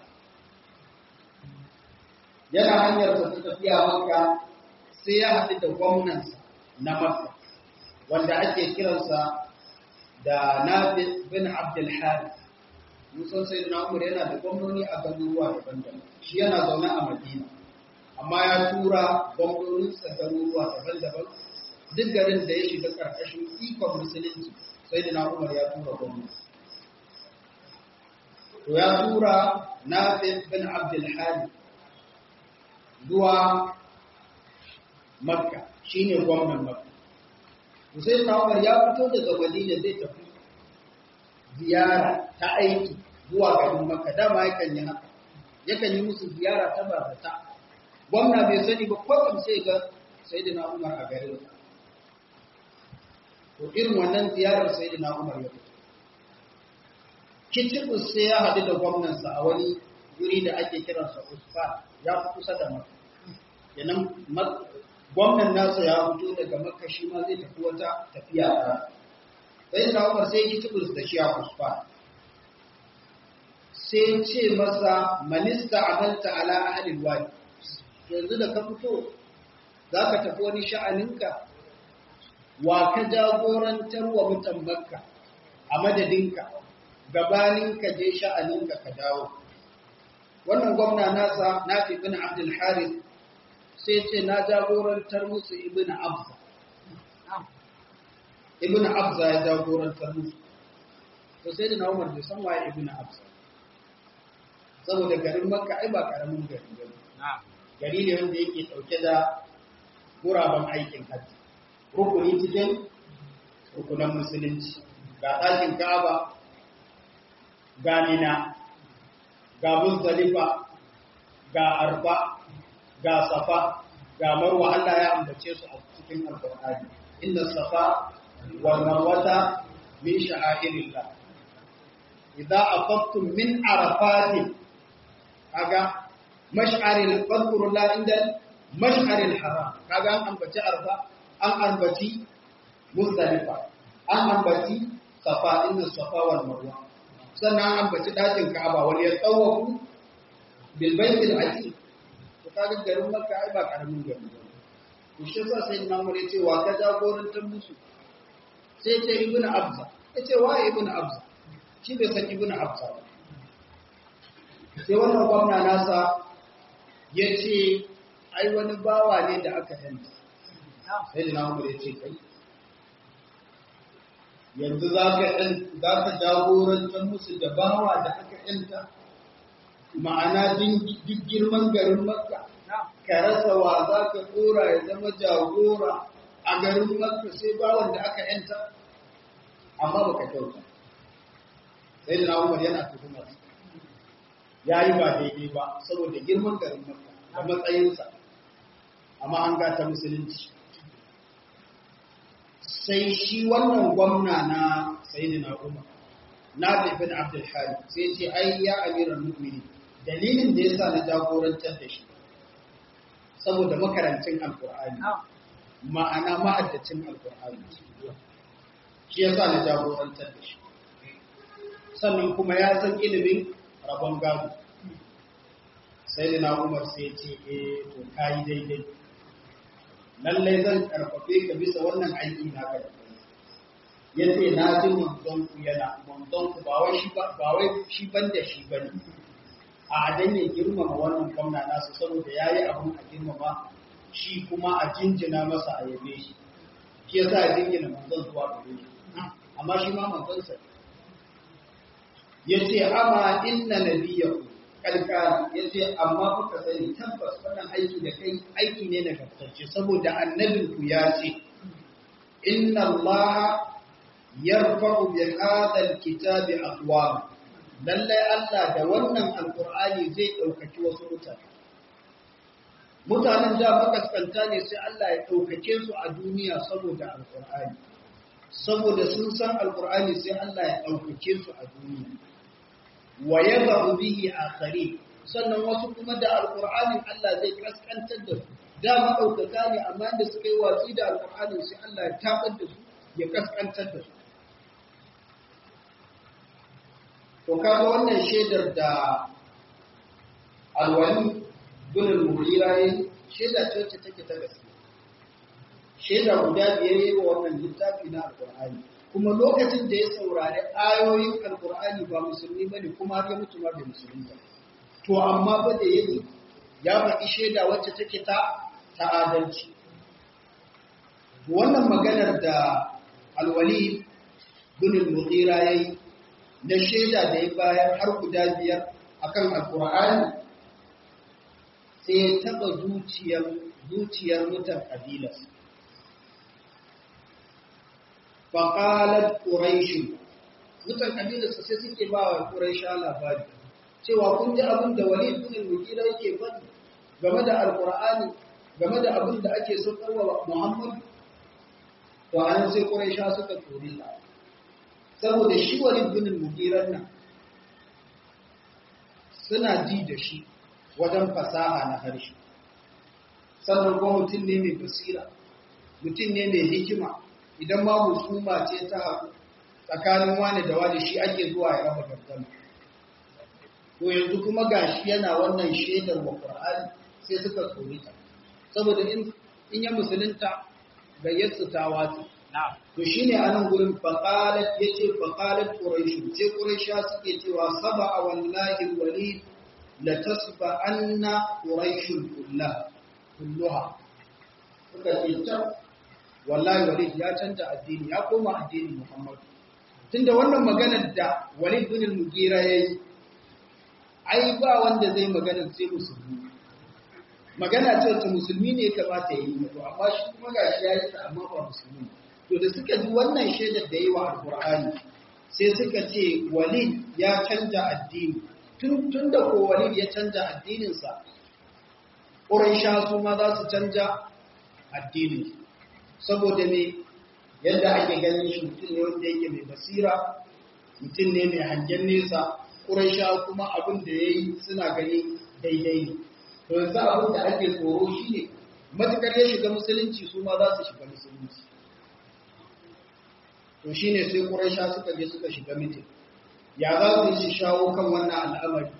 yana hanyar ta tafiya Makka sai ya haɗu da gwamnansa na Makka wanda ake kiransa da Nabi bin Abdul Harith musan sai na umar yana da gwamnoni a garuruwa daban-daban shi yana zaune a madina amma ya tura gwamnoninsa garuruwa daban-daban duk garin da ya shiga ƙarƙashin ikon musulunci sai da na umar ya tura gwamnati to ya tura na bin abdulhari zuwa makka shine gwamnan makka sai na umar ya fito daga madina zai tafi ziyara ta aiki zuwa garin Makka dama yakan yi haka yakan yi musu ziyara ta bazata gwamna bai sani ba kwatsam sai ga sayyidina Umar a garin to irin wannan ziyarar sayyidina Umar ya fito kicibus sai ya haɗu da gwamnansa a wani guri da ake kiransa Usfa ya fi kusa da Makka kenan gwamnan nasa ya fito daga Makka shi ma zai tafi wata tafiya ta sai da Umar sai kicibus da shi a Usfa sai ce masa manista amalta ala ahlil wadi yanzu da ka fito zaka tafi wani sha'aninka wa ka jagorantar wa mutan Makka a madadinka gabanin ka je sha'aninka ka dawo wannan gwamna nasa nafi ibn abdul harith sai ce na jagorantar musu ibn abza ibn abza ya jagorantar musu to sai da na umar bai san waye ibn abza saboda garin makka ai ba karamin gari ba gari ne wanda yake dauke da guraben aikin hajji rukuni cikin rukunan musulunci ga ɗakin ka'aba ga Mina, ga Muzdalifa, ga Arfa, ga Safa, ga Marwa Allah ya ambace su a cikin Alƙur'ani. Inna Safa wal Marwata min sha'airillah. Idza afaqtum min Arafatin kaga mash'aril fadhkurullah inda mash'aril haram kaga an ambaci Arfa, an ambaci Muzdalifa, an ambaci Safa inna Safa wal Marwa. sannan an baci ɗakin Ka'aba wani ya tsawafu bil baitil atiq to kaga garin Makka ai ba karamin gari ba to shi yasa sai Imam ya ce wa ka jagorantar musu sai ce Ibn Abza ya ce wa Ibn Abza shi bai san Ibn Abza ba sai wannan gwamna nasa ya ce ai wani bawa ne da aka yanta sai da Imam ya ce kai yanzu za ka jagorantar musu da bawa da aka yanta ma'ana duk girman garin makka ka rasa wa za ka tsora ya zama jagora a garin makka sai bawan da aka yanta amma baka kyauta sai da umar yana tuhumar ya yi ba daidai ba saboda girman garin makka da matsayinsa amma an gata musulunci sai shi wannan gwamna na sayyidina Umar na bin Abdul Hari sai ce ai ya amiran mu'mini dalilin da yasa na jagorantar da shi saboda makarancin alqur'ani ma'ana ma'addacin alqur'ani shi yasa na jagorantar da shi sannan kuma ya san ilimin rabon gado sayyidina Umar sai ce eh to kai daidai lallai zan karfafe ka bisa wannan aiki na ga ya ce na ji manzon ku yana manzon ku ba wai shi ba wai shi ban da shi bane a adan ya girmama wannan gwamna nasu saboda yayi abun a girmama shi kuma a jinjina masa a yabe shi shi yasa ya jingina manzon zuwa gare shi amma shi ma manzon sa yace amma inna nabiyyakum kalkana ya ce amma kuka sani tabbas wannan aiki da kai aiki ne na gaftacce saboda annabinku ya ce inna Allah yarfa'u bi hadha alkitabi aqwam lalle Allah da wannan alqur'ani zai daukaki wasu mutane mutanen da makaskanta ne sai Allah ya daukake su a duniya saboda alqur'ani saboda sun san alqur'ani sai Allah ya daukake su a duniya wa yadhu bihi akhari sannan wasu kuma da alqur'anin Allah zai kaskantar da su da madaukaka ne amma da suka yi watsi da alqur'anin sai Allah ya tabar da su ya kaskantar da su to kaga wannan shedar da alwali bin al-mughira yayi sheda ce wacce take ta gaskiya sheda guda biyar yayi wa wannan littafi na alqur'ani kuma lokacin da ya saurari ayoyin alkur'ani ba musulmi bane kuma har ya mutu ma bai musulmi ba to amma ba da yayi ya faɗi shaida wacce take ta ta adalci wannan maganar da alwali bin al-mughira yayi na shaida da ya bayar har guda biyar akan alkur'ani sai ya taba zuciyar zuciyar mutan kabilarsa فقالت قريش mutan kabilarsa sai suke ba wa Quraisha labari cewa kun ji abin da Walid ibn al-Mughira yake faɗi game da Al-Qur'ani game da abin da ake saukarwa Muhammad to an sai Quraisha suka tori sa saboda shi Walid ibn al-Mughira nan suna ji da shi wajen fasaha na harshe sannan kuma mutum ne mai basira mutum ne mai hikima idan ma husuma ce ta haɗu tsakanin wani da wani shi ake zuwa ya raba gardama to yanzu kuma gashi yana wannan shaidar wa Qur'ani sai suka tsori ta saboda in in ya musulunta gayyarsu ta watsi to shine anan gurin faqalat yace faqalat quraish ce quraisha suke cewa saba wallahi walid la tasba anna quraish kullah kulluha suka ce ta wallahi walid ya canja addini ya koma addinin muhammad tunda wannan maganar da walid bin al-mugira yayi ai ba wanda zai magana sai musulmi magana ce ta musulmi ne kamata yi to amma shi kuma gashi yayi ta amma ba musulmi to da suka ji wannan shaidar da yayi wa alqur'ani sai suka ce walid ya canja addini tun tun da ko walid ya canja addinin sa quraisha su ma za su canja addinin saboda me yadda ake ganin shi mutum ne wanda yake mai basira mutum ne mai hangen nesa Quraysha kuma abin da ya yi suna gani daidai ne. To yanzu abin da ake tsoro shi ne, matuƙar ya shiga musulunci su ma za su shiga musulunci. To shi ne sai Quraysha suka je suka shiga mitin. Ya za su yi shawo kan wannan al'amari?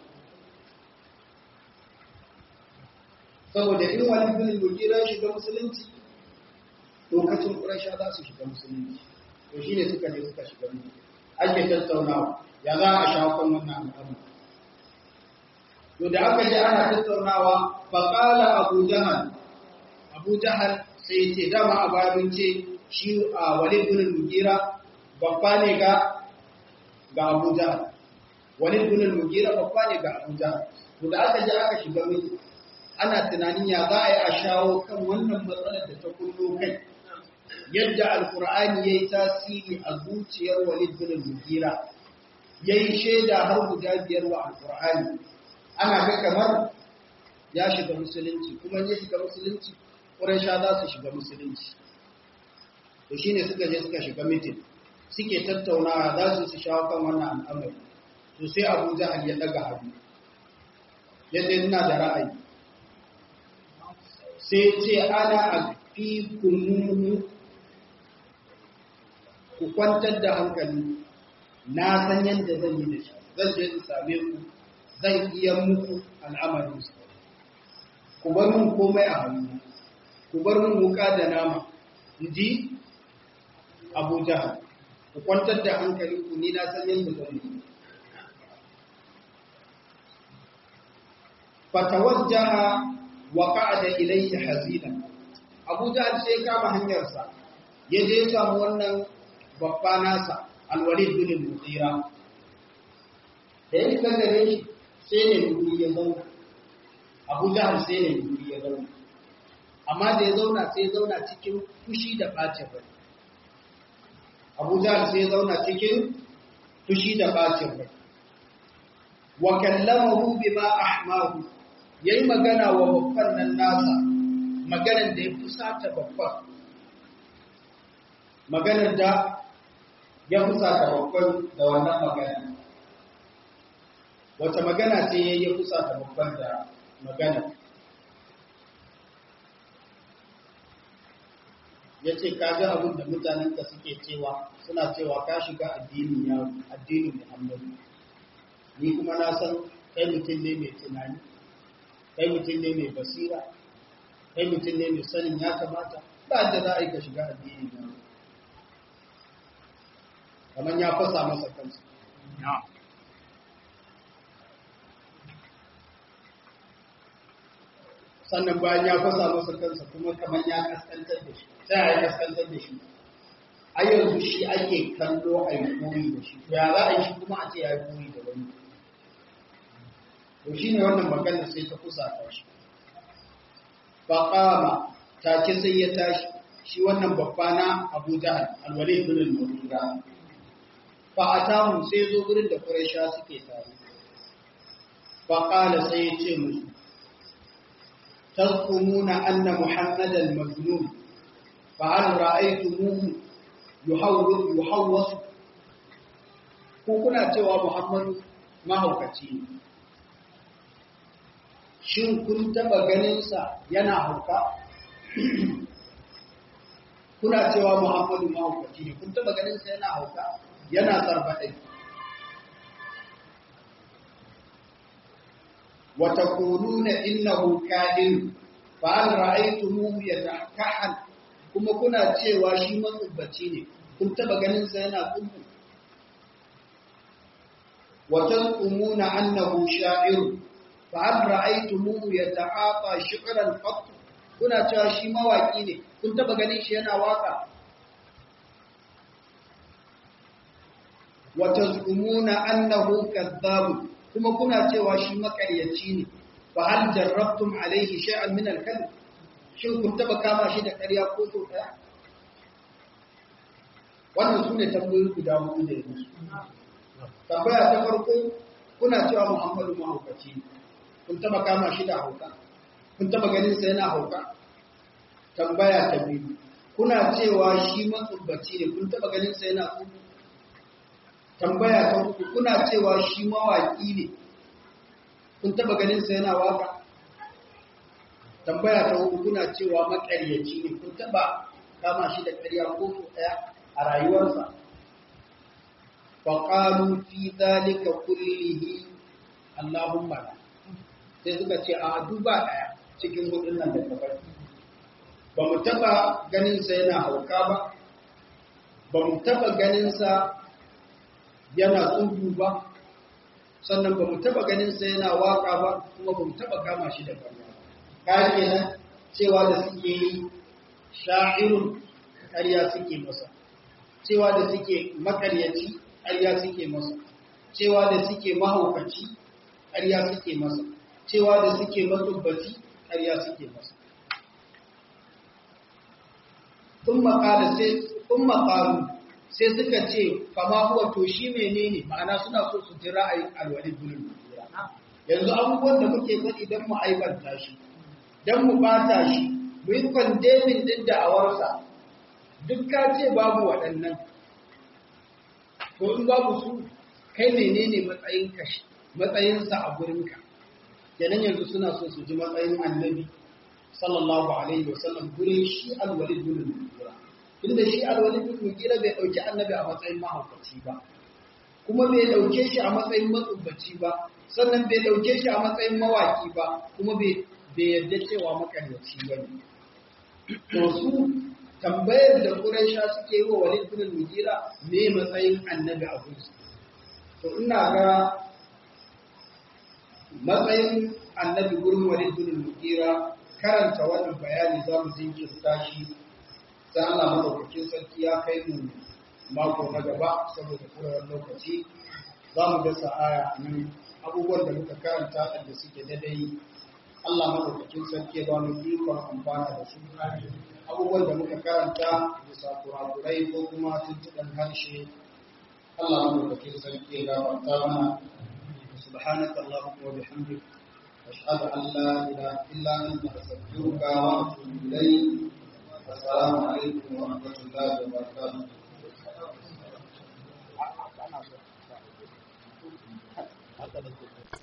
Saboda in wani bin Mugira ya shiga musulunci, lokacin Quraysha za su shiga musulunci. To shi ne suka je suka shiga mitin. Ake tattaunawa. ya za a shafon wannan al'amari. To da aka ji ana tattaunawa, faƙala Abu Jahal, Abu Jahal sai ce dama a babin ce shi a Walid bin Mugira babba ne ga ga Abu Jahal. Walid bin Mugira babba ne ga Abu Jahal. To da aka ji aka shiga miki, ana tunanin ya za a yi a shawo kan wannan matsalar da ta kullo kai. Yadda Alƙur'ani ya yi tasiri a zuciyar Walid bin Mugira, ya yi shaida har guda biyar wa alƙur'ani ana ga kamar ya shiga musulunci kuma ya shiga musulunci ƙuraisha za su shiga musulunci to shi ne suka je suka shiga mitin suke tattaunawa za su su shawo kan wannan al'amari to sai abu jahal ya daga hannu yadda ina da ra'ayi sai ce ana a fi kunu ku kwantar da hankali na san yadda zan yi da shi zan je in same ku zan iya muku al'amarin su ku bar mun komai a hannu ku bar mun wuka da nama in ji abu jahal ku kwantar da hankali ku ni na san yadda zan yi fatawajjaha wa qa'ada ilayhi hazina abu jahal sai kama hanyarsa ya je samu wannan babba nasa alwalid bin al-mughira da yake gare shi sai ne guri ya zauna Abu Jahl sai ne guri ya zauna amma da ya zauna sai ya zauna cikin fushi da bacin rai Abu Jahl sai ya zauna cikin fushi da bacin rai wa kallamahu bima ahmahu yayi magana wa babban nan nasa maganar da ya fusata babban maganar da ya fusata babban da wannan magana wata magana ce ya yi fusata babban da magana ya ce ka ga abin da mutanenka suke cewa suna cewa ka shiga addinin ya addinin muhammadu ni kuma na san kai mutum ne mai tunani kai mutum ne mai basira kai mutum ne mai sanin ya kamata ba da za a yi ka shiga addinin ya kamar ya fasa masa kansa sannan bayan ya fasa masa kansa kuma kamar ya kaskantar da shi sai ya kaskantar da shi a yanzu shi ake kallo a yi koyi da shi ya za a yi shi kuma a ce ya yi koyi da wani to shi ne wannan maganar sai ta kusa ta shi faƙama ta ce sai ya tashi shi wannan babba na abu jahal alwale ibn al-mughira fa atamu sai zo gurin da quraisha suke tare fa qala sai ya ce musu tazkumuna anna muhammadan majnun fa hal ra'aytumuhu yuhawwis yuhawwas ko kuna cewa muhammadu mahaukaci ne shin kun taba ganinsa yana hauka kuna cewa muhammadu mahaukaci ne kun taba ganinsa yana hauka yana sarbaɗai wata kununa innahu kahin fa an ra'aytumuhu yatakahan kuma kuna cewa shi matsubbaci ne kun taba ganinsa yana tsubbu wata umuna annahu sha'iru فهل رأيتموه يتعاطى شعرا قط kuna cewa shi mawaki ne kun taba ganin shi yana waka wa tazumuna annahu kadhab kuma kuna cewa shi makaryaci ne fa hal jarrabtum alayhi shay'an min al-kadhib shin kun taba kama shi da ƙarya ko so daya wannan sune tambayoyi guda huɗu da yanzu tambaya ta farko kuna cewa Muhammadu mahaukaci ne kun taba kama shi da hauka kun taba ganin sa yana hauka tambaya ta biyu kuna cewa shi matsubbaci ne kun taba ganin sa yana tsubu tambaya ta uku kuna cewa shi mawaki ne kun taba ganin sa yana waka tambaya ta uku kuna cewa makaryaci ne kun taba kama shi da ƙarya ko so ɗaya a rayuwarsa faqalu fi dhalika kullihi allahumma la sai suka ce a duba ɗaya cikin hudun nan da kafar ba mu taɓa ganinsa yana hauka ba ba mu taɓa ganinsa yana tsubu ba sannan ba mu taɓa ganinsa yana waka ba kuma ba mu taɓa kama shi da kama kayan kenan cewa da suke yi sha'irun ƙarya suke masa cewa da suke makaryaci ƙarya suke masa cewa da suke mahaukaci ƙarya suke masa cewa da suke matsubbaci ƙarya suke masa. Tun makaru sai suka ce, fama huwa to shi menene ma'ana suna so su ji ra'ayin alwalid bin Yanzu abubuwan da muke faɗi don mu aibanta shi, don mu bata shi, mu yi kwandemin ɗin da'awarsa, duk ka ce babu waɗannan. To in babu su, kai menene matsayin kashi, matsayinsa a gurinka. kenan yanzu suna so su ji matsayin annabi sallallahu alaihi wasallam gurin shi alwalid bin mugira inda shi alwalid bin mugira bai dauki annabi a matsayin mahaukaci ba kuma bai dauke shi a matsayin matsubbaci ba sannan bai dauke shi a matsayin mawaki ba kuma bai yarda cewa makaryaci ba ne to su tambayar da Quraysha suke yi wa Walid bin Mugira me matsayin annabi a gurinsu to ina ga matsayin annabi gurin walid bin mugira karanta wannan bayani za mu jinkirta shi sai Allah madaukakin sarki ya kai mu mako na gaba saboda kurewar lokaci za mu dasa aya nan abubuwan da muka karanta da suke daidai Allah madaukakin sarki ya ba mu ikon amfana da su abubuwan da muka karanta bisa kurakurai ko kuma tuntuɓen harshe Allah madaukakin sarki ya gafarta mana سبحانك اللهم وبحمدك أشهد أن لا إله إلا أنت أستغفرك وأتوب إليك السلام عليكم ورحمة الله وبركاته